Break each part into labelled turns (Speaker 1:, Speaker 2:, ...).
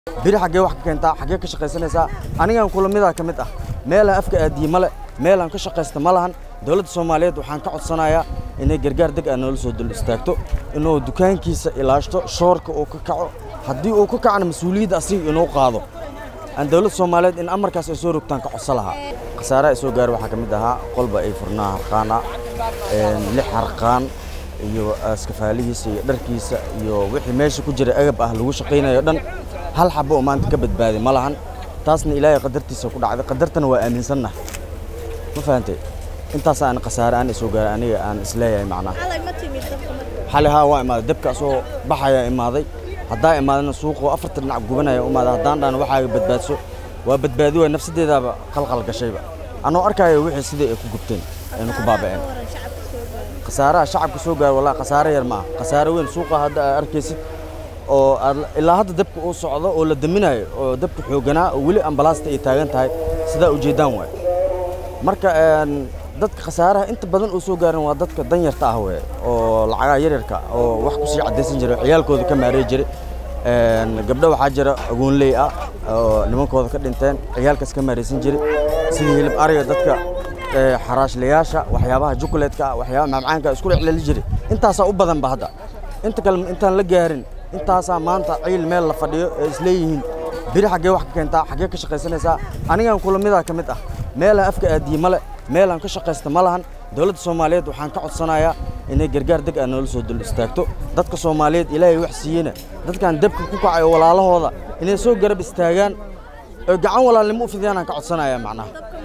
Speaker 1: biri xaggee wax ka keentaa xaggee ka shaqaysanaysaa anigan kula midaa ka mid ah meelaan afka aadiye male meelaan ka shaqaysta ma lahan dowladda soomaaliyeed waxaan ka codsanayaa inay gargaar deg ah noola soo dul istaagto inuu dukaankiisa ilaashto shoorka uu ka kaco haddii uu ka kacana mas-uuliyadda asiga inuu qaado aan dowladda soomaaliyeed in amarkaas ay soo rogtaan ka codsan lahaa khasaaraha ay soo gaara waxaa ka mid ahaa qolba ay furnaa harqaana lix harqaan iyo askafaalihiisa iyo dharkiisa iyo wixii meesha ku jira agab ah lagu shaqaynayo dhan hal xabo oo maanta ka badbaaday ma lahan taasna ilaahay qadartiisa ku dhacday qadartana waa aaminsannahay ma fahantay intaas aan khasaare aan soo gaaray aniga aan isleeyahay macnaha xali haa waa imaaday dabka asoo baxayaa imaaday haddaa imaadana suuqoo afarta dhinac gubanaya imaaday haddaan dhaan waxaaga badbaadso waa badbaadi waay nafsadeedaaba qalqal gashayba anoo arkaayo wixii sidai ay ku gubteen ayna ku baaba'een khasaaraha shacabka soo gaara wallahi khasaare yar ma ah khasaare weyn suuqa hadda aad arkaysid oo ilaa hadda dabka uu socdo oo la daminayo oo dabka xoogganaa oo weli ambalaasta ay taagan tahay sidaa ujeeddaan waay marka dadka khasaaraha inta badan uu soo gaarin waa dadka danyarta ah weye oo lacagaha yaryarka oo wax ku sii caddaysan jiray ciyaalkooda ka maareey jiray gabdho waxaa jira agoonley ah oo nimankooda ka dhinteen ciyaalkaas ka maaraysan jiray sidii hilib ariga dadka xaraashlayaasha waxyaabaha jukuleedka ah waxyaabaha macmacaanka isku dhexleli jiray intaasaa u badanba hadda inta kale intaan la gaarin intaasaa maanta ciil meel la fadhiyo ee isleeyihiin biri xaggee wax ka keentaa xaggee ka shaqaysanaysaa anigan kula midaa ka mid ah meelaan afka aadiye male meelaan ka shaqaysta ma lahan dowladda soomaaliyeed waxaan ka codsanayaa inay gargaar deg ah noola soo dul istaagto dadka soomaaliyeed ilaahay wax siiyena dadkan dabka ku kacay oo walaalahooda inay soo garab istaagaan oo gacan walaalnimo u fidiyaan aan ka codsanayaa macnaha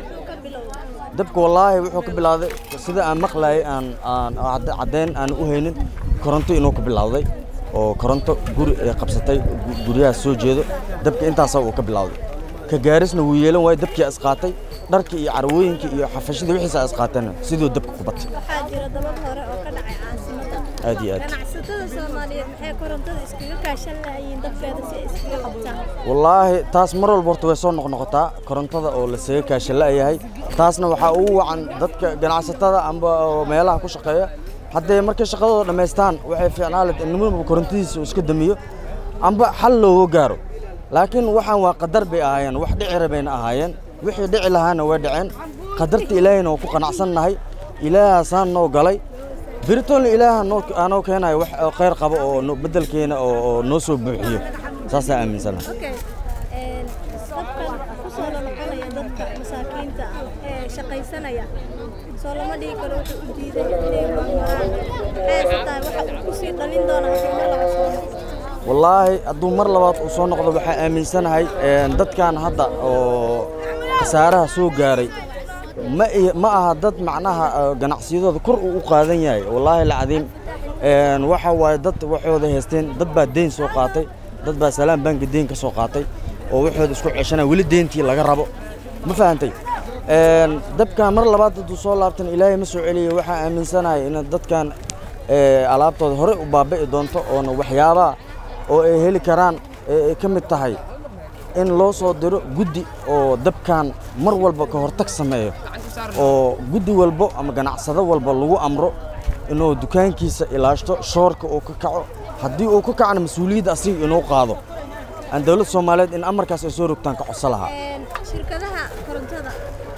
Speaker 1: dabka wallaahi wuxuu ka bilowday sida aan maqlayay aan aan caddayn aan u haynin koronto inuu ka bilowday oo koronto guri ay qabsatay guryahaas soo jeedo dabka intaasaa uu ka bilowday ka gaarisna wuu yeelan waayo dabkii isqaatay dharkii iyo carwooyinkii iyo xafashadii wixiisa isqaateen siduu dabka ku batay
Speaker 2: waxaa jira dabad hore oo ka dhacay caasimada
Speaker 1: aad iyo aad
Speaker 2: ganacsatada soomaaliyeed maxay korontada iskaga kaashan lahayiin dadkeeda si ay iskaga qabtaan
Speaker 1: wallaahi taas mar walba horta way soo noqnoqotaa korontada oo la saga kaashan la'yahay taasna waxaa ugu wacan dadka ganacsatada amba oo meelaha ku shaqeeya haddee markay shaqadooda dhammaystaan waxay fiicnaa led in nimanba korontadiisa uu iska damiyo amba xal looga gaaro laakiin waxaan waa qadar bay ahaayeen wax dhici rabayna ahaayeen wixii dhici lahaana way dhaceen qadarta ilaahayna waa ku qanacsannahay ilaahaasaan noo galay biritoolna ilaaha aanoo keenayo wax khayr qabo oo beddelkeena oo noo soo buuxiyo saasaan aaminsanahay
Speaker 2: okay dadkan ku soo lanoqonaya dadka masaakiinta ah ee shaqaysanaya soo lama dhihi karo wuxuu u diiday inay marmaraan maxay tahay waxa uu ku sii dhalin doona haddii mar laga soo noqdo
Speaker 1: wallaahi hadduu mar labaad uu soo noqdo waxaa aaminsanahay dadkan hadda oo khasaaraha soo gaaray ma ma aha dad macnaha ganacsiyadooda kor uu u qaadan yahay wallaahi alcadiim waxa waaye dad waxooda haysteen dad baa deyn soo qaatay dad baa salaam banki deyn ka soo qaatay oo waxooda isku ceshanaya weli deyntii laga rabo ma fahantay dabkan mar labaad hadduu soo laabtan ilaahay ma soo celiyo waxaa aaminsanahay in dadkan alaabtooda horey u baabi'i doonto oona waxyaabaha oo ay heli karaan ay ka mid tahay in loo soo diro guddi oo dabkan mar walba ka hortag sameeyo oo guddi walbo ama ganacsado walba lagu amro inuu dukaankiisa ilaashto shoorka uu ka kaco haddii uu ka kacana mas-uuliyadda asiga inuu qaado aan dowladda soomaaliyeed in amarkaas ay soo rogtaan ka codsan lahaa
Speaker 2: shirkadaha korontada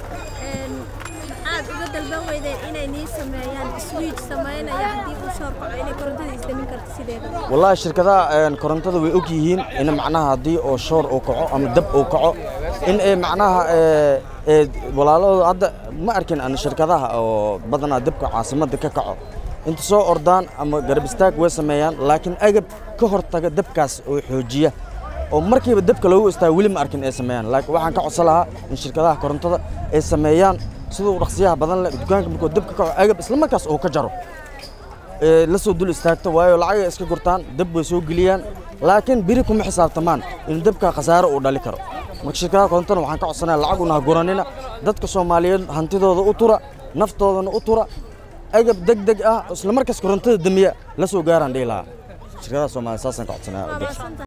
Speaker 2: maxaad uga dalban weydeen inay nii sameeyaan swiij samaynaya haddii uu shoor kaco inay korontada isdamin karto sideeda
Speaker 1: wallaahi shirkadaha korontada way og yihiin in macnaha haddii oo shoor uu kaco ama dab uu kaco in ay macnaha walaalahooda hadda ma arkin an shirkadaha oo badanaa dabka caasimadda ka kaco inta soo ordaan ama garab istaag way sameeyaan laakiin agab ka hortaga dabkaas oo xoojiya oo markiiba dabka loogu istaago weli ma arkin ay sameeyaan laakiin waxaan ka codsan lahaa in shirkadaha korontada ay sameeyaan siduu dhaqsiyaha badan leh dukaanka markuu dabka kaco agab isla markaas uu ka jaro la soo dul istaagto waayo lacagay iska gurtaan dab way soo geliyaan laakiin biri kuma xisaabtamaan in dabka khasaare uu dhali karo marka shirkadaha korontana waxaan ka codsanaya lacag una guranina dadka soomaaliyeed hantidooda u tura naftoodana u tura agab deg deg ah isla markaas korontada damiya la soo gaaraan dhihi lahaa shirkadaha soomaaliya saasaan ka codsanaya